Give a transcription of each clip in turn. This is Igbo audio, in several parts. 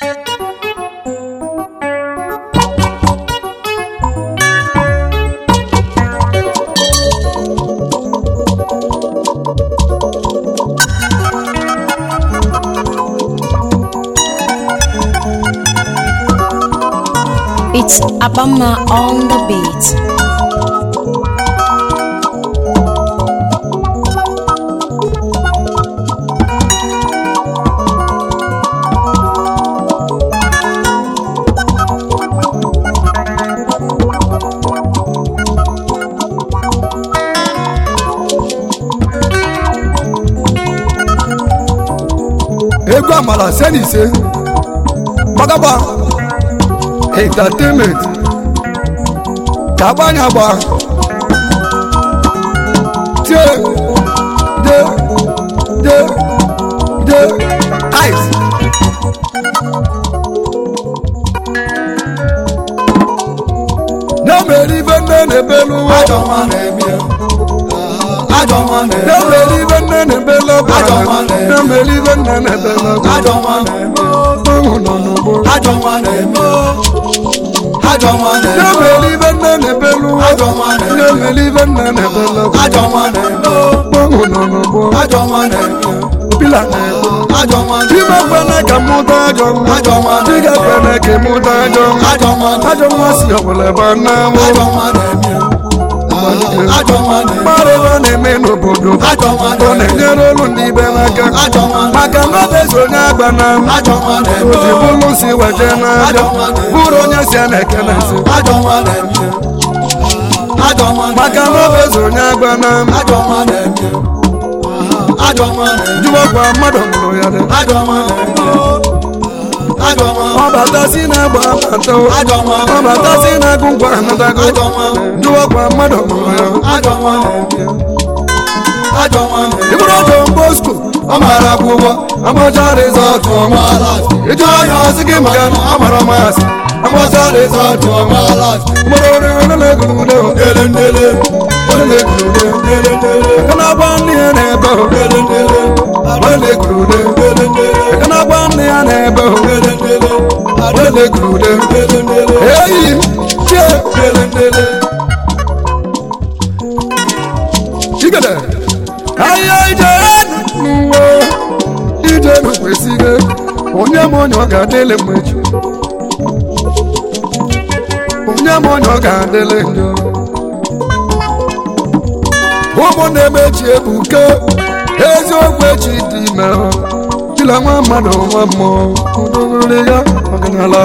It's Abama on the beat. egwu amala se na ise gbagagba entertainment ka agbanye agba tie de de de ice na mere ibe nne na-ebelu ụwa Ajọ nwa na-eme ya. Ajọ nwa na-eme na ya. mere ibe nne na-ebelu ụwa Ajọ nwa na-eme. na mere ibe nne na-ebelu ụwa Ajọ nwa na-eme ya. ụmụ nọ n'ugbo Ajọ nwa na-eme ya. Ajọ nwa na-eme ya. na-emeli ibe nne na-ebelu ụwa Ajọ nwa na-eme ya. na-emeli ibe nne na-ebelu ụwa Ajọ nwa na-eme ya. ụmụ nọ n'ugbo Ajọ nwa na-eme ya. pila na-egbu Ajọ nwa na-eme Chima ya. kwene ka mụta ajọ nwa Ajọ nwa na-eme Chiga kwene ka mụta ajọ nwa Ajọ nwa na-eme ajọ nwa si ọbụla ebe a na-amụ Ajọ nwa na-eme ya. Ajọ nwa na-eme ya. mmadụ ebe a na-eme n'obodo Ajọ nwa ọ na-eme ya. na-enyere olu ndị ibe n'aka Ajọ nwa na-eme ya. maka na ọ bụ onye agba na Ajọ nwa na-eme oji ya. bụrụ si weje n'aja bụrụ onye si a na-ekele nsị Ajọ nwa na-eme ya. Ajọ nwa na-eme ya. maka na ọ bụ onye agba na Ajọ nwa na-eme ya. Ajọ nwa na-eme ya. jụwakwa mmadụ mụrụ ya dị Ajọ nwa na-eme ya. Ajọ nwa ọ bata si na-agba abata o. Ajọ nwa ọ bata si na-agụ ngwa anatago Ajọ nwa jụwakwa mmadụ mụrụ ya Ajọ nwa na-eme ya. Ajọ nwa na-eme ya. ịbụrụ John Bosco Ọ mara akwụkwọ amacha rizọtụ ọma ịjụ anya ọsị gị maka na ọ mara masị amacha rizọtụ ọma mụrụ oriri na-egurude Ndele ndele na-egurude ndele ndele aka na-agba nne ya na-ebe o ndele ndele na-egurude ndele ndele aka na-agba nne ya na-ebe o ndele ndele na-egurude ndele ndele eyi chie ndele ndele chigede ahịa ije n'ụwa ije n'okwesịghị onye m onye ọ ga-adịle mgbe chi onye m onye ọ ga-adịle njọ ụmụnne m echi ebuke eziokwu echi dị ime dịla nwa mmadụ nwa mmụọ udogoro ya ọganala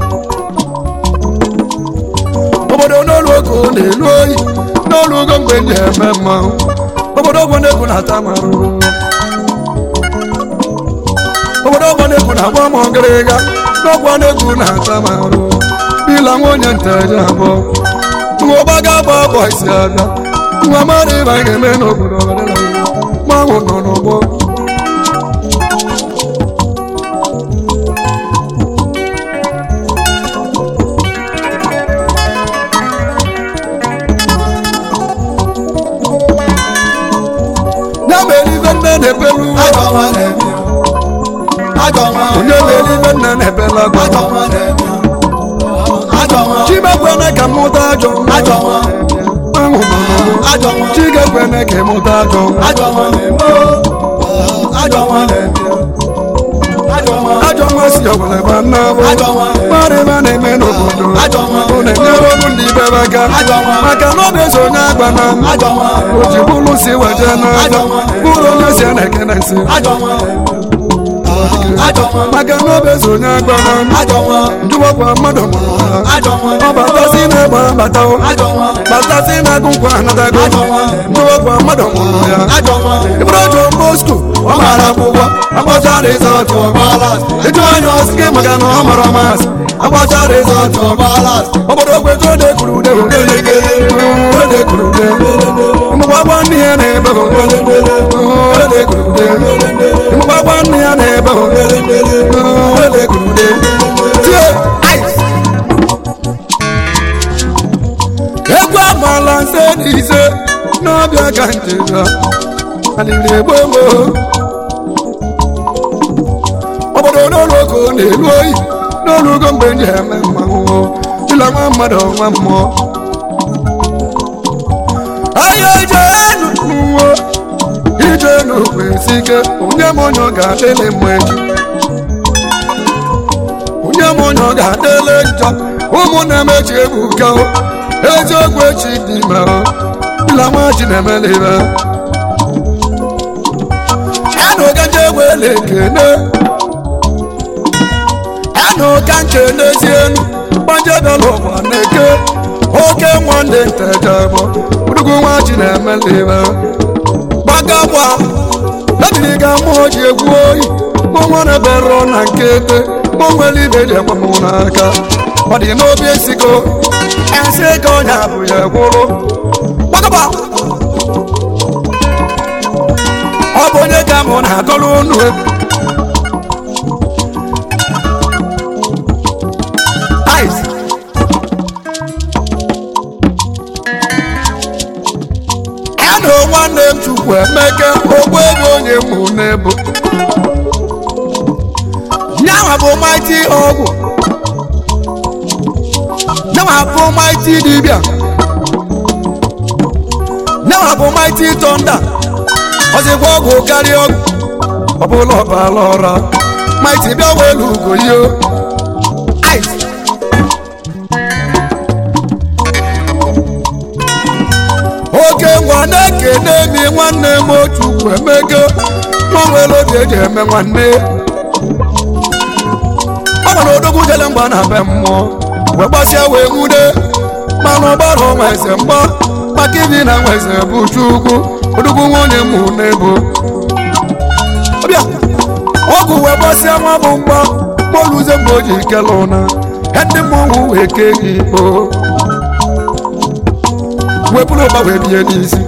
obodo n'olu oge ọ na-elu oyi n'olu ogo mgbe ndị eme mmanwụ obodo ọgbọ na-egwu na-ata m arụrụ obodo ọgbọ na-egwu na-agba m ọgịrịga n'ọgbọ na-egwu na-ata m arụ bila nwa onye nteje abụọ nwa ọgbaga agba abọ isi abịa nwa mmadụ ịba ga-eme n'obodo ọdịnala mmanwụ nọ n'ụgbọ ya mere ibe nne na-ebelu Ajọ nwa na-eme ya. Ajọ nwa onye mere ibe nne na-ebela Ajọ agba nwa na-eme ya. Ajọ nwa chimekwene ka mụta ajọ Ajọ nwa mmanwụ nọ n'ụgbọ Ajọ nwa chigekwene ka ịmụta ajọ Ajọ nwa na-eme ya. Ajọ nwa na-eme ya. Ajọ nwa ajọ nwa si ọbụla ebe a na-abụ Ajọ nwa mmadụ ebe a na-eme n'obodo Ajọ nwa ọ na-enyere ọrụ ndị ibe ebe aka Ajọ nwa maka na ọ bụ-eso onye agba na Ajọ nwa o ji bụrụ si weje n'aja Ajọ nwa bụrụ onye si a na-ekene nsị Ajọ nwa na-eme ya. Ajọ nwa maka na ọ bụ-eso onye agba na Ajọ nwa njụwakwa mmadụ mụrụ ha Ajọ nwa ọ batasi na-egba bata o Ajọ nwa batasi na-agụ nkwa anatago Ajọ nwa njụwakwa mmadụ mụrụ ya Ajọ nwa ịbụrụ John Bosco ọ mara akwụkwọ agbacha rizọtụ ọgbala ịjụ anya ọsị gị maka na ọ mara masị agbacha rizọtụ ọgbala obodo okweto ode kwuru ude ode kwuru ude mgbagba nne ya na-ebe ode kwuru ude mgbagba nne ya na-ebe ode kwuru ude tie ice egwu amala nse na ise n'ọbịa ka njeda alịrị egbo gboo obodo n'ụlọ oke ogo na-elu oyi n'olugo mgbe m ji eme mmanwụ dịla nwa mmadụ nwa mmụọ ahịa ije enu n'ụwa ije n'okwe si ike onye m onye ọ ga-adịlị mma echi onye m onye ọ ga-adịlị njọ ụmụnne m echi ebuka o. eziokwu echi dị ime o. dịla nwa ji na-emeli ibe anụ ka nje wele ekene anụ ka nke n'ezi enu gbanje bịala ụwa na-eke oke nwanne ntejebụ udugu nwa ji na-emeli ibe gbagagba ebiri ga mmụọ ji egwu oyi mụnwa na-ebere na nkete mụ nwere ibe ji ekwe mụ n'aka ọ dị n'obi esigo ensị ego onye abụ ya gwụrụ gbagagba ọ bụ onye ka mụ na-agọrọ unu egwu Ice. anụ nwanne m chukwu emeke ogbu ebe onye mụ n'ebo nyanwa bụ maiti ọgwụ nyanwa bụ maiti dibịa nyanwa bụ maiti tọnda ọzịkwa ọgwụ karịa ọgwụ ọbụla ọbala ọra maiti bịa welu ugo yo ice oke ngwa na-ekene mi nwanne m otu emego nwa nwere obi eji eme nwanne ọ gwara odogwu jele mgba na be mmụọ wee gbasịa wee nwude mana ọgbara ọnwa eze mgba maka ibi na nwa eze bụ chukwu odogwu nwunye mụ n'ebo ọbịa ọgwụ wee gbasịa nwa bụ mgba moluze mgbe o ji kele ụna ya ndị mmọnwụ wee kee gị ikpo wepụrụ ụba wee bie n'isi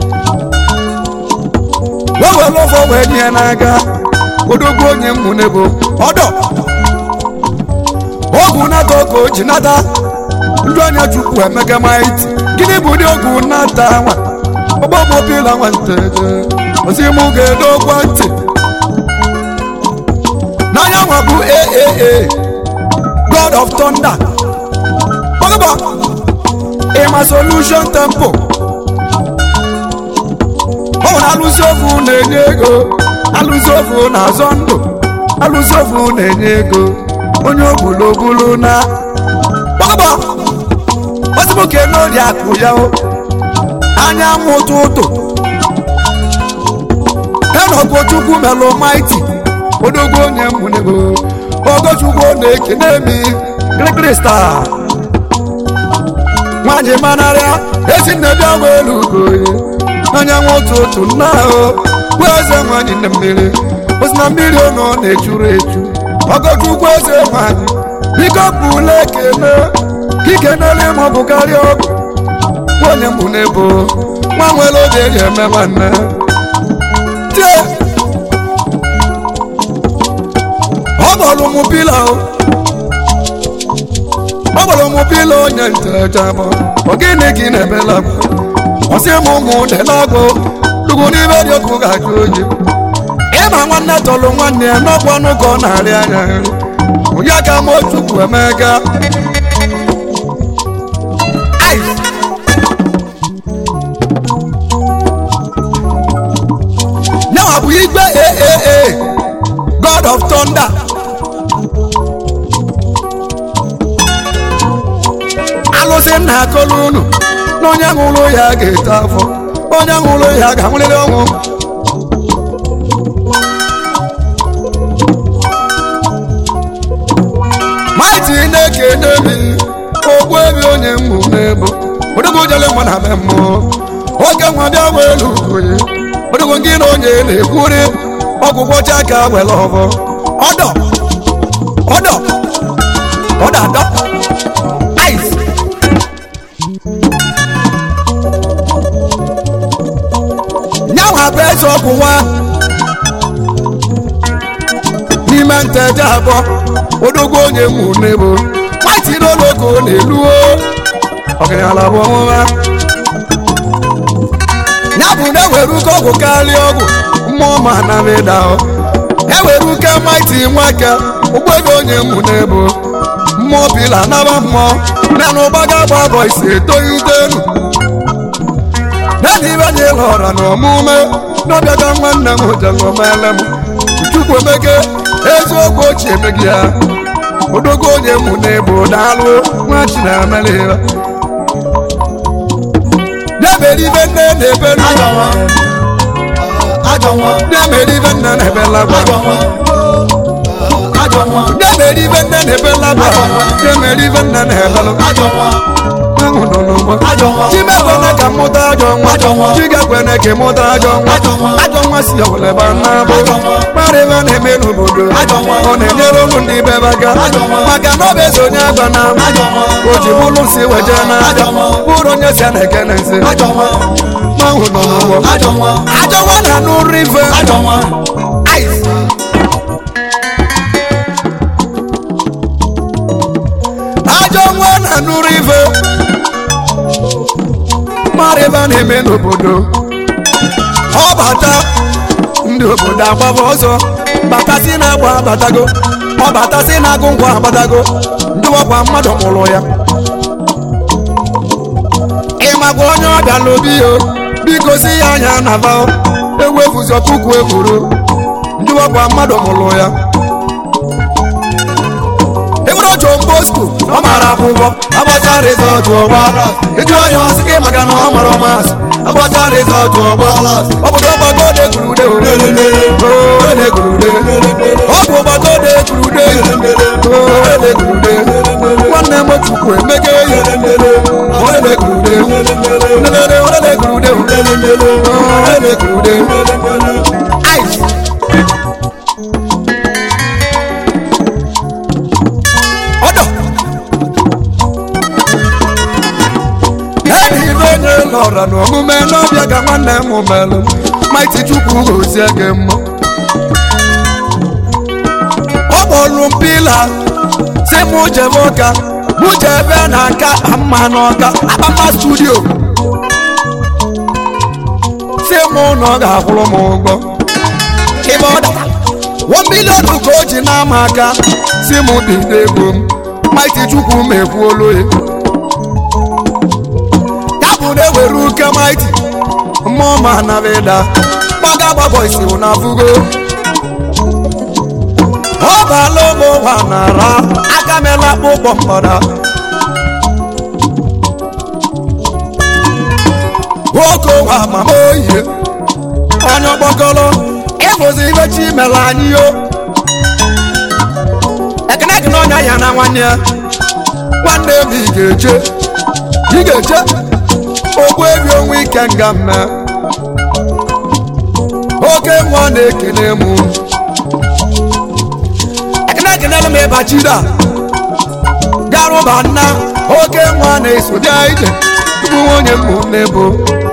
wee were ọfọ wee nye n'aka odogwu onye mmụ n'ebo ọdọ ọgwụ nata ọka o ji nata ndị anya chukwu emeka maiti gịnị bụ ụdị ọgwụ nata nwa ọgbọmọbila nwanteje ozi mụ ga-edokwa ntị n'anya nwa bụ aaa god of thunder ọgụba ịma solution tempo ọ nwere alụsị ofu na-enye ego alụsị ofu na-azọ ndụ alụsị ofu na-enye ego onye ogbulobulu na ọgụba ozimoke n'ori akụ ya o anyanwụ ụtụtụ enọgụ chukwu melụ maiti odogwu onye mụnego ogochukwu na-ekene mi krikrista nwanyị manarịa ezi nne bịa welu ugoye anyanwụ ụtụtụ nna ahụ bụ eze nwanyị nne mmiri osi na mmiri ọnọ na-echuru echu ogochukwu eze nwanyị biko pụla ekene ikenere ma ọ bụ karịa ọgụ onye mbụ n'ebo nwa nwere oge eji eme nwanne tie ọ gbọrọ mụ pila o ọ gbọrọ mụ pila onye ntejabọ ọ gịnị gị na-emela ọsị m ụmụ delagbo dugwu n'ime dị ọkụ ga-ajụ oyi ịma nwanne tọrọ nwanne ya n'ọkwa n'ụkọ na-arị anya nri onye ka m ochukwu emega Ice. Now bụ igwe aaa god of thunder alụsị nna akọlụ unu na onye ṅụrụ ya ga-eto afọ onye ṅụrụ ya ga-anwụrịrị ọnwụ maiti na-ekene mi ogbu ebe onye mmụ n'ebo odogwu jele mgbe na be mmụọ oge nwa bịa welu ugoye odogwu gị na onye na-ekwuri ọgwụgwọ chaka were ọbọ ọdọ ọdọ ọdọ adọ ice nyanwa bụ eze ọgwụwa n'ime nteje abụọ odogwu onye mụ n'ebo maiti n'ologo na-eluo ọgaranya bụ ọmụma ya bụ na ewere uke ọgwụ karịa ọgwụ mmụọ ma na meda ewere uke maiti nwake ụgbọego onye mụ n'ebo mmụọ bila naba mmụọ na na ụgbaga gba bọ isi etoghitenu naanị ibe anyị lọra na omume n'ọbịaga nwanne m jelomele m chukwu emege eziokwu ochie emegi ya odogo onye mụ n'ebo daalụ nwa chinemeliba na-emere ibe nne na-ebelu na-emere ibe nne na-ebelagwa na-emere ibe nne na-ebelagwa na-emere ibe nne na-ebelụ ahụ nọ n'ụgbọ chimekwene ka mụta ajọ nwa chigekwene ka mụta ajọ nwa ajọ nwa si ọwụleba nnabụ mara ebe a na-eme n'obodo ọ na-enyere ụlụ ndị be aka maka na ọ bụ eze onye agba na o ji bụrụ si weje na bụrụ onye si a na-ekene nsi ahụ nọ n'ụgbọ ajọ nwa na n'ụrụ ife Ice. ajọ nwa na n'ụrụ ife mara ebe a na-eme n'obodo ọ bata ndị obodo agbaba ọzọ batasi na-agba abatago ọ batasi na-agụ ngwa abatago ndị ọkwa mmadụ mụrụ ya ịmakwa onye ọbịa n'obi yo biko si ya anya na va ewefuzọ puku ekwuru ndị ọkwa mmadụ mụrụ ya ebere otu bosco ọ mara akwụkwọ agbacha rizọtụ ọgbala ịjụ onye ọsị gị maka na ọ mara ọmasị agbacha rizọtụ ọgbala ọ bụ ọgbago de gurude ode gurude ọ bụ ọgbago de gurude ode gurude nwanne m chukwu emege ya ode gurude ode ode gurude ode gurude ice ọdọ edi ibe onye lọra n'omume n'ọbịa ka nwanne m melụ maiti chukwu gozie gị mma ọ kpọrụ m pila si mụ jebe ụka mụ jebe na nka mma n'ọka akpama studio si mụ na ọ ga-akwụrụ m ụgwọ ibe ọ dara one million ka o ji n'ama aka si m bido ego m maiti chukwu m ekwuolu ya ya bụ na ewere uke maiti mmụọ ma nabeda gbaga gbagbo isi na fugo ọ baala ụmụ ụwa nara aka mela akpụkpọ mgbada nwoke ụwa mama oyi onye ọkpọkọrọ ịbụzi ibe chi mere anyị yo ekene gị n'ọnya ya na nwanne ya nwanne m ị ga-eche ị ga-eche ogbu ebi onwe ike nga mme oke nwa na-ekene m ekene gị n'elu m ịbachida garụba nna oke nwa na-eso bịa ije tupu nwunye m n'ebo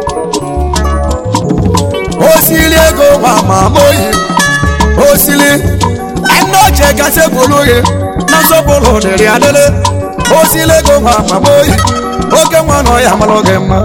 osili ego ma ma moyi osili ẹnu ọjẹ gase bolóye nasọpọlọ dẹrẹ adẹlẹ osili ego ma ma moyi oke nwa na ọya amalọ gị mma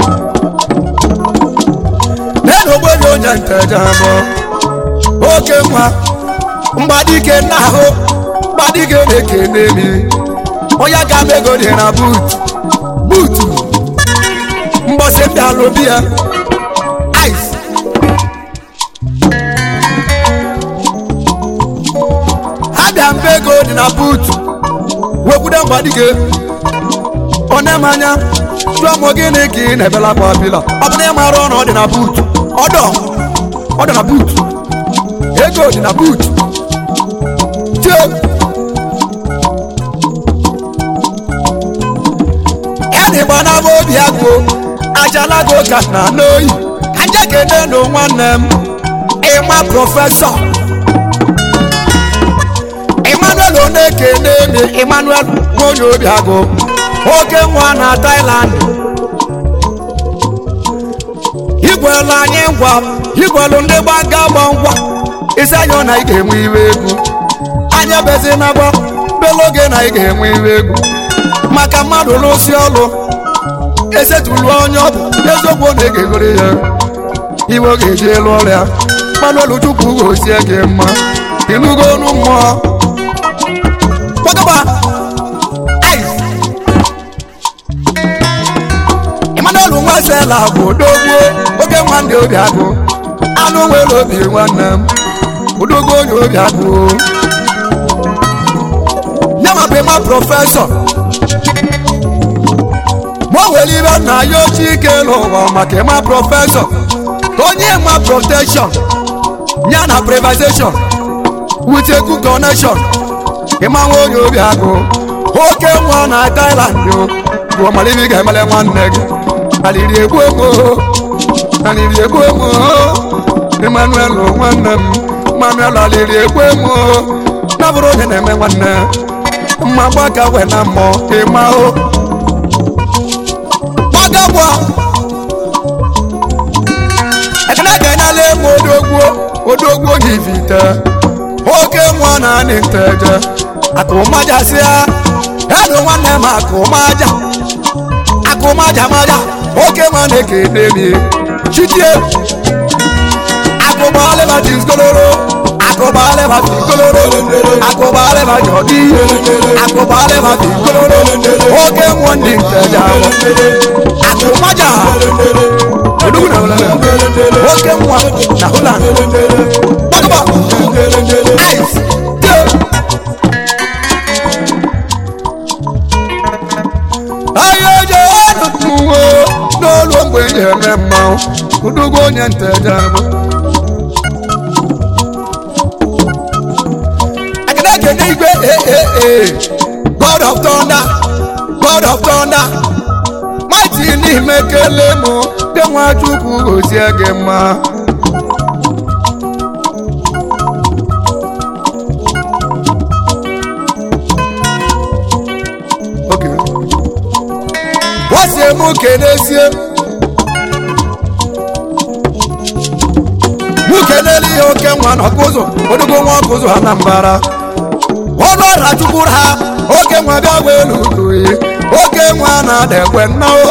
nenu ogbebi onye nteja bọ oke nwa mgbadike nna ahụ mgbadike na-ekene mi onye ga ego dị na but butu mbọsị ndị alụbi ya ice abịa mbe ego dị na buutu wekwude mgbadike onemanya jụọ m gịnị ka ị na-ebela akwa apịla ọ bụ na ị mara ọnụ ọ dị na buutu ọdọ ọ dị na buutu ego dị na buutu tie ya na ịgba na obi agụ ajalago ka na n'oyi aja kene na nwanne m ịma prọfesọ emmanuel onekene mi emmanuel nwonye obiagụ oke nwa na thailand igwelu anyị ngwa igwelu ndị gbaga gba ngwa isi anyị na ị ga-enwe iwe egwu anya bezi na gba belo oge na ị ga-enwe iwe egwu maka mmadụ lụsi ọlụ esetulu onye ọ bụ eziokwu na ị ga-egoro ya iwe ọ ga-eji elu ọrịa manuel chukwu gozie gị mma ịnụgo ọnụ mmụọ gbagaba Emmanuel Nwasela bụ odogwu oge nwanne obi agụ anụ nwere obi nwanne m odogwu onye obi agụ ya ma bụ ịma prọfesọ ma o nwere ibe nna ya ochie ike n'ụwa maka ịma prọfesọ ka onye ma protection ya na privatization with a good connection ịma nwa onye obi agụ oke nwa na Thailand yo bụ ọmalibi ga-emele nwanne gị aliri egbu emo aliri egbu emo Emmanuel nwanne m Emmanuel aliri egbu emo na bụrụ onye na-eme nwanne mma gbaka we na mmụọ ịma o gbagagwa ekene ga-enyela emu odogwu odogwu onye ivite oke nwa na anị nteje akụmajasịa edu nwanne m akụmaja akụmaja maja oke nwa na-ekene mi chitie akụbalịba diskoloro akụbalịba diskoloro akụbalịba jọdi akụbalịba diskoloro oke nwa ndị nteje ahụ akụmaja odogwu na ụlọ oke nwa na Holland gbagaba ice ahịa eje ọnụtụwo n'olu mgbe eji eme mmanwụ udugo onye nteja bụ ekene ekene igwe ee god of thunder god of thunder mighty n'ime kele mụ dị nwa chukwu gozie gị mma Okay. wasie mụ kenesie mụ kenele ihe oke nwa na ọkụzụ odogo nwa ọkụzụ Anambra ọnụ ọra chukwuru ha oke nwa bịa gwa elu uduyi oke nwa na-ada ekwe nnao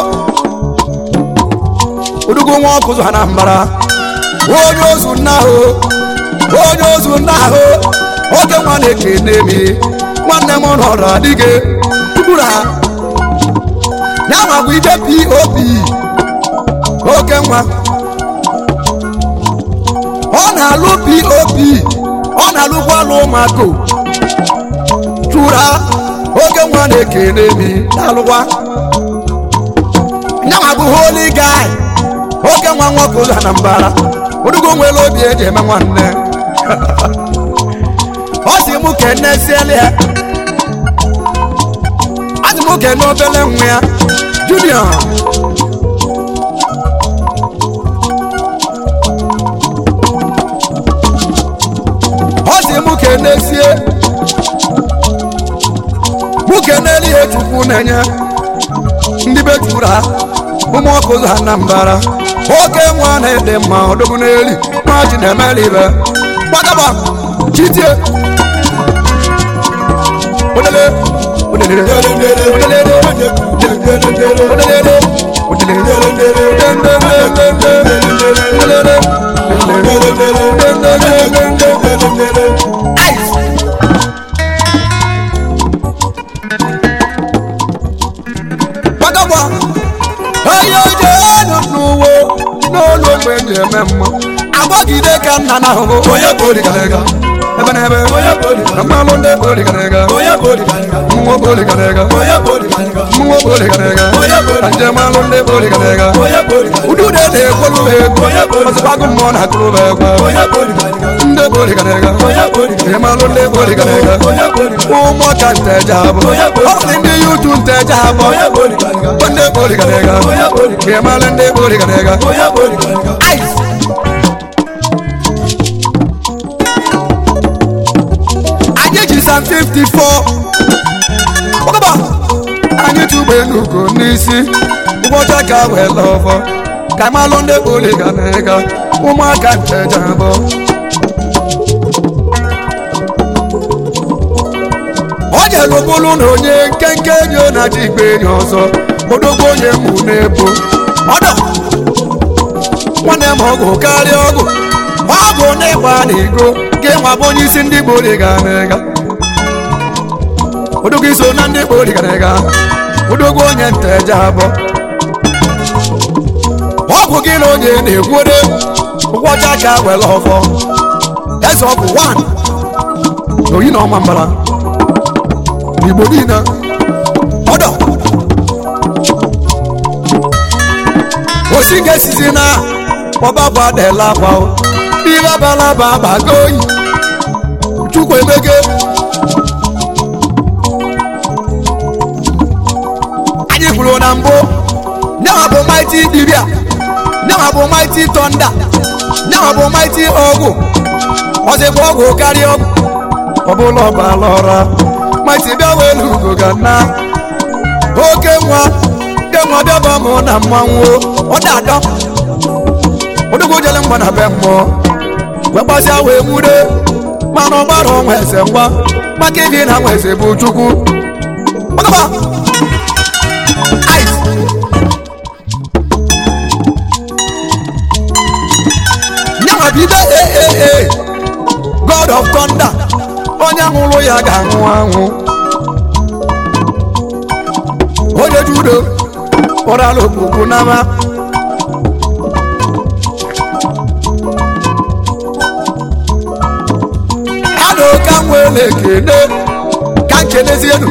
odogo nwa ọkụzụ Anambra onye ozu nna ahụ onye ozu nna ahụ oke nwa na-ekene mi nwanne m nọrọ adịghị chukwuru ha ya nwa bụ ije pop oke nwa ọ na-alụ pop ọ na-alụkwa alụ ụmụaka chụra oke nwa na-ekene mi na-alụkwa ya nwa bụ holy guy oke nwa nwoke ụzọ Anambra odugo nwere obi eji eme nwanne ọ si mụ kene siele ya asị m oge n'obele nwa ya junior ọ sị mụ kenesie mụ keneli ihe chukwu na-enye ndị be churu ha ụmụ ọkụ ụzọ Anambra oke nwa na-ede mma ọdọgbu n'eli nwa ji na-emeli ibe gbagaba chitie odele odele gbagagba onye oje ọnụ n'uwe n'olu ogbe ji eme mma agbagide ka nna na ahụhụ onye bụ origarega ebe na ebe mmanụ ndị bụ origarega mmụọ bụ origarega mmụọ bụ origarega na njem alụ ndị bụ origarega udude na-ekwolu ha egwu ọzọkwago mmụọ na-akụrụ ha egwu ndị bụ origarega njem alụ ndị bụ origarega ụmụaka nteja abụ ọ dị ndị yutu nteja abụ ndị bụ origarega njem alụ ndị bụ origarega ice anyị ji sam 54 ọgaba anyị tụgbe n'ugo n'isi ụbọchị ka wee lọfọ ka malụ ndị poliga na ịga ụmụaka nteja abụ ọ nyere bụlụ na onye nkenke enyi ọ na-aji igbe enyi ọzọ odogbo onye mụ na-ebo ọdọ nwanne m ọgụ karịa ọgụ ọgụ na ịgba na igo gị nwa bụ onye isi ndị Igbo dịga n'ịga odogwu iso na ndị Igbo dịga n'ịga odogwu onye nteje abụọ ọgwụ gị na onye na-egwude ụgwọ ọcha ka were ọfọ eze ọgwụ 1 na oyi na ọma mbara n'Igbo niile ọdọ osi ga-esizi na ọbabụ adela akwa ihe abalaba agbago oyi chukwu emege anyị kwuru na mbụ nyawa bụ maiti dibia nyawa bụ maiti tọnda nyawa bụ maiti ọgwụ ọzịkwa ọgwụ karịa ọgwụ ọbụla ọbala ọra maiti bịa welu ugo ga na oke nwa nke nwa bịaba mụ na mmanwụ ọ da-adọ odogwu jele mgba na be mmụọ wee gbasịa wee nwude mana ọ gbara ọnwa eze ngwa maka ibi na nwa eze bụ chukwu Ọgaba! Ice! nyawa bido ee god of thunder onye nwụrụ ya ga-anwụ anwụ onye judo ụrala okpukpu n'ama ana ka m were ekene ka nkenezienu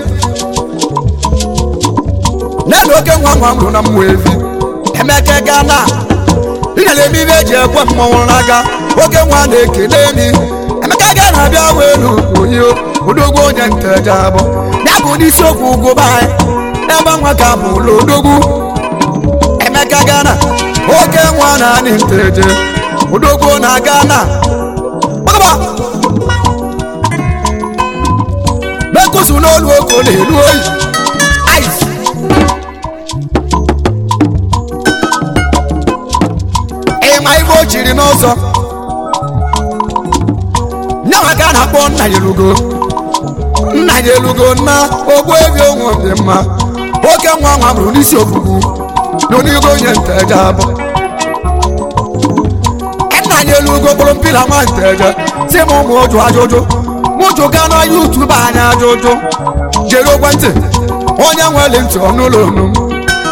nenu oke nwa nwa mụrụ na mmụ evi emeke gana ịnyere eme ibe eji ekwe mmọnwụ n'aka oke nwa na-ekene mi emeka ga na-abịa welu onye odogwu onye nteja abụ ya bụ n'isiokwu ugwu be anyị ebe nwa ka bụ ụlọ odogwu emeka gana oke nwa na anị nteje odogwu na gana gbagaba mekusu n'olu oko na-elu oyi ice ịma ibe o chiri n'ọzọ nyawa ka a na-akpọ nna ya elugo nna ya elugo nna ogbu ebi onwe dị mma oke nwa nwa bụrụ n'isi ofufu n'onigo onye nteje abụ nna ya elugo bụrụ mpila nwa nteje si m ụmụ ụjụ ajụjụ mụjụ gaa na yutubu anya ajụjụ jere ekwentị onye nwere ntị ọnụụlọ onu m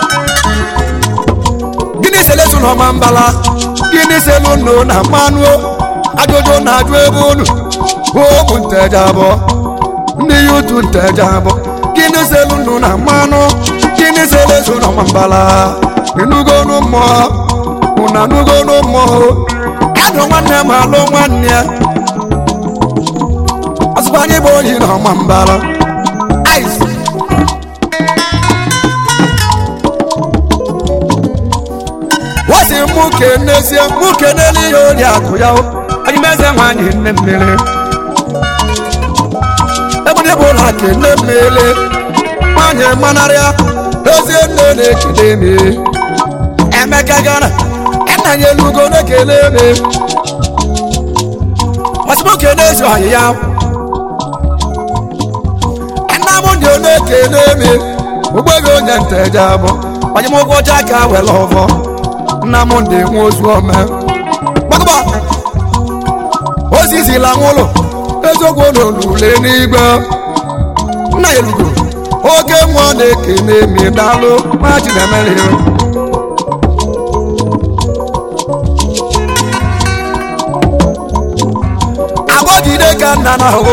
gịnị selesu na ọma mbala gịnị selu nnu na mmanụ ajụjụ na-ajụ ebe unu ụmụ nteje abụọ ndị yutu nteje abụọ gịnị selu nnu na mmanụ gịnị selesu na ọma mbala ịnugonu mmụọ ụna nugonu mmụọ adụ nwanne m alụ nwanne ya ọzụkwa anyị bụ oyi na ọma mbala ice wasi mụ kenezie mụ kenele ihe ori akụ ya anyị meze nwanyị nne mmiri ebụdị bụ ụlọ kene mmiri nwanyị manarịa ezie nne na-ekele me emeka gara nna ya elugo na-ekele me wasi mụ kenezi ọyị ya nna m dị na-ekele me ụgbọghị onye nteje abụ onye m ụgwọ ọcha ka were ọfọ nnamdị nwa ozu ome gbagba ozizila nwụlụ eziokwu n'olule n'igwe nna elugo oke mmụọ na-ekene mi daalụ ma chinemere agbọjide ka nna na ahụ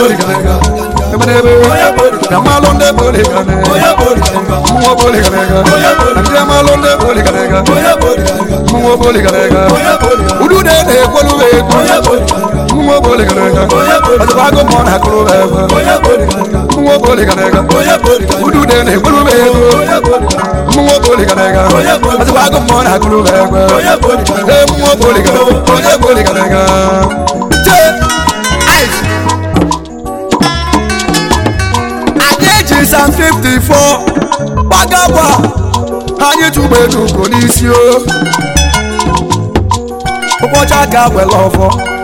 Yamalụ ndị poligane Mmụọ poligane Ndị amalụ ndị poligane Mmụọ poligane Udu de na-ekwolu ego Mmụọ poligane Ọzọkwa agụ mmụọ na-akụrụ ebe Mmụọ poligane Udu de na-ekwolu ego Mmụọ poligane Ọzọkwa agụ mmụọ na-akụrụ ebe Ee mmụọ poligane Onye poligane Jee Ice anyị ji sam 54 gbagagba anyị tụgbe n'ugo n'isi o ụbọchị aka were ọfọ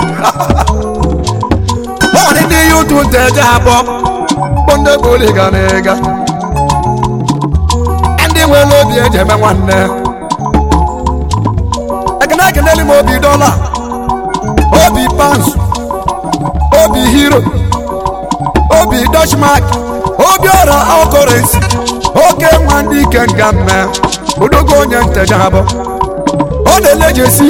ọdị ndị yutu nteje abụọ bụ ndị bụliga na ịga ndị nwere obi eji eme nwanne ekene ekeneli m obi dọla obi pansụ obi hero obi dutchmark obi ọra ọkọrensi oke nwa ndị ike nga mme odogo onye nteja abụ ọ na-elejesi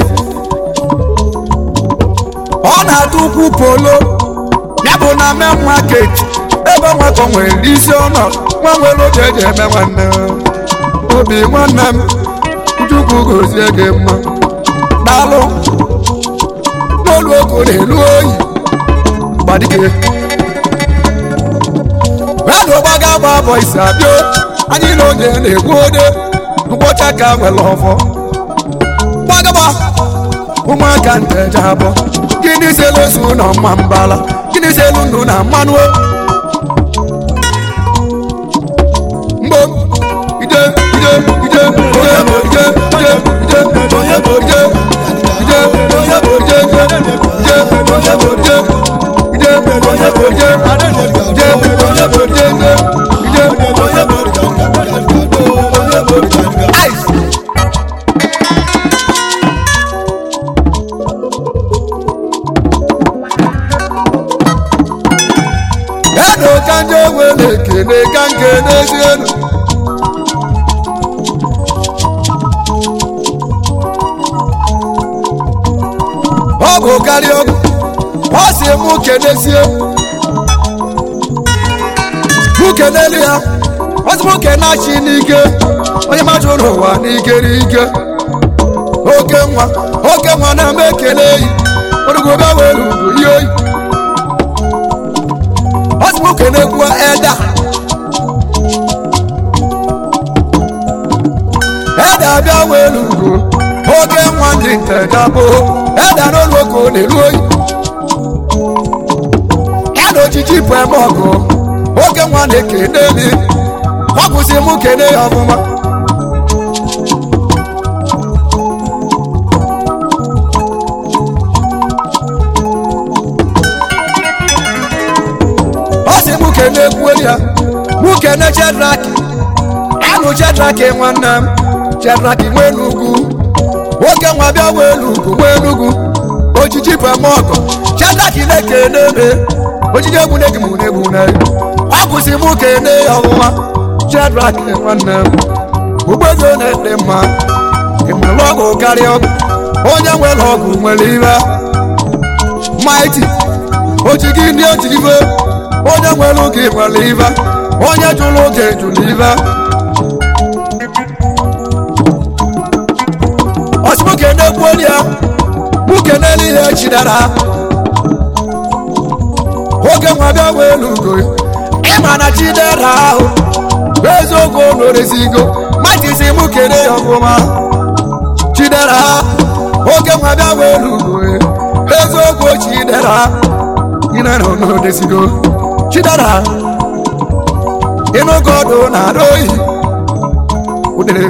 ọ na-atụ ukwu polo ya bụ na main market ebe nwakọ nwere isi ọnọ nwa nwere oge eji eme nwanne obi nwanne m chukwu gozie gị mma daalụ n'olu ogo na-elu oyi gbadike mmadụ gbaga gba bọ isi abịa anyị na onye na-egbu ode mkpọcha ka nwere ọfọ gbagaba ụmụaka nteja abụọ gịnị selu ozu na mma mbala gịnị selu ndụ na mmanụ mgbo ije ije ije ije ije ije ije ije ije edo ka ndị nwere ekele ka nke n'ezienu ọ bụ karịa ọgụ ọ si mụ kenezie mụ kenelu ya ọ sị mụ kenachi n'ike onye mmadụ n'ụwa n'ike n'ike oke nwa oke nwa na-eme ekele eyi orugobe were ugwu ihe oyi ọ sị mụ kenekwu eda eda abịa were ugwu oke nwa ndị ntejabụ eda n'olu oke ọ na-eru oyi ya na ojiji bụ eme ọgụ oke nwa na-ekene mi ọ kwụsị mụ kene ya ọfụma ọ sị mụ kene kwuo ya mụ kene chedraki anụ chedraki nwanne m chedraki nwee n'ugwu nwoke nwa bịa nwee n'ugwu nwee n'ugwu ojiji bụ eme ọgọ chedraki na-ekene eme ojiji egwu na-egi mụ na-egwu na ọ kwụsị mụ kene ya ọfụma chedraki nwanne m ụgbọego na-ede mma ịmụrụ ọgwụ karịa ọgwụ onye nwere ọgwụ nwere ire maiti oji gị ndị oji ibe onye nwere oge nwere ibe onye jụrụ oge jụrụ ibe ọsịmoke na-egbuo ya nwoke n'elu ihe chidara oge nwa bịa welu ugo ịma na chidera ahụ bụ eziokwu n'orezigo matisi mụ kene ya ọfụma chidera oge nwa bịa welu ugo eziokwu chidera ina no no desigo chidara inu godo na royi udere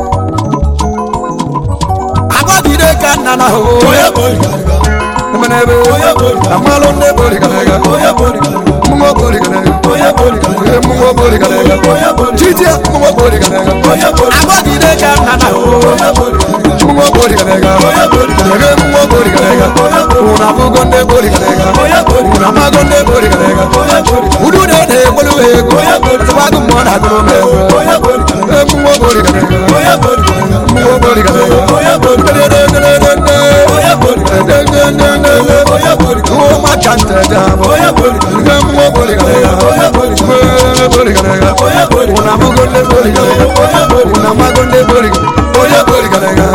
agbagide ka nna na ho emenebe amalo nne bori galega mungo bori galega mungo bori galega chiche mungo bori galega agbagide ka nna na ho mungo bori galega ege mungo bori galega una bugo nne bori galega una mago nne bori galega udu de de bolu ego sabagu mo na gro me e mungo bori galega mungo bori galega de de de de de de de de de o ma chante da ege mungo bori galega bori galega una bugo nne bori galega una mago nne bori galega bori galega